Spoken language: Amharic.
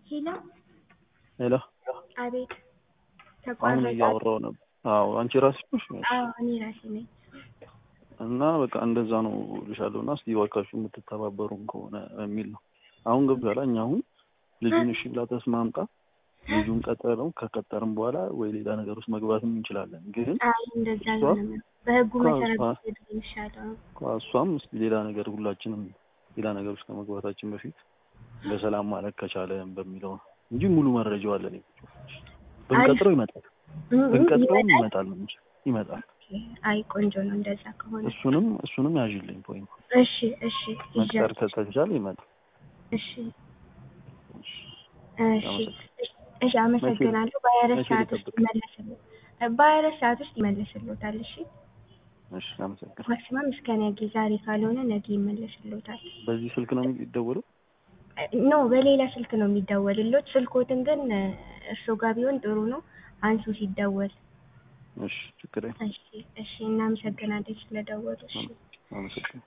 ሄሎ ሄሎ አቤት አሁን ተቋረጠ። እያወራሁ ነበር። አዎ አንቺ ራስሽ ነሽ አዎ እኔ ራሴ ነኝ። እና በቃ እንደዛ ነው እልሻለሁ። እና እስቲ እባካችሁ የምትተባበሩን ከሆነ የሚል ነው። አሁን ገብቶሻል። እኛ አሁን ልጁን እሺ ብላ ተስማምጣ ልጁን ቀጠረው ከቀጠርም በኋላ ወይ ሌላ ነገር ውስጥ መግባትም እንችላለን። ግን አይ እንደዛ እሷ አልሆነም። በህጉ እሷ- መሰረት እሷ- ሄድ የሚሻለው እሷም እስቲ ሌላ ነገር ሁላችንም ሌላ ነገር ውስጥ ከመግባታችን በፊት በሰላም ማለት ከቻለን በሚለው ነው እንጂ ሙሉ መረጃው አለን። ብንቀጥረው ይመጣል፣ እ- እ- ብንቀጥረውም ይመጣል? ይመጣል እንጂ ይመጣል። አይ ቆንጆ ነው እንደዛ ከሆነ። እሱንም እሱንም ያዥልኝ ፖይንት እሺ እሺ መቅጠር ይዣለሁ። ከተቻለ ይመጣል። እሺ እሺ፣ እሺ እሺ አመሰግናለሁ። በሀያ አራት መቼ ሰዓት ውስጥ ልጠብቅ? ይመለስልዎታል። በሀያ አራት ሰዓት ውስጥ ይመለስልዎታል። እሺ እሺ፣ አመሰግናለሁ። ማክሲማም እስከ ነገ፣ ዛሬ ካልሆነ ነገ ይመለስልዎታል። በዚህ ስልክ ነው የሚደወለው? ኖ በሌላ ስልክ ነው የሚደወልልዎት። ስልክዎትን ግን እርስዎ ጋር ቢሆን ጥሩ ነው። አንሱ ሲደወል። እሺ፣ ችግር የለም። እሺ እሺ እናመሰግናለን ስለደወሉ። እሺ አመሰግናለሁ።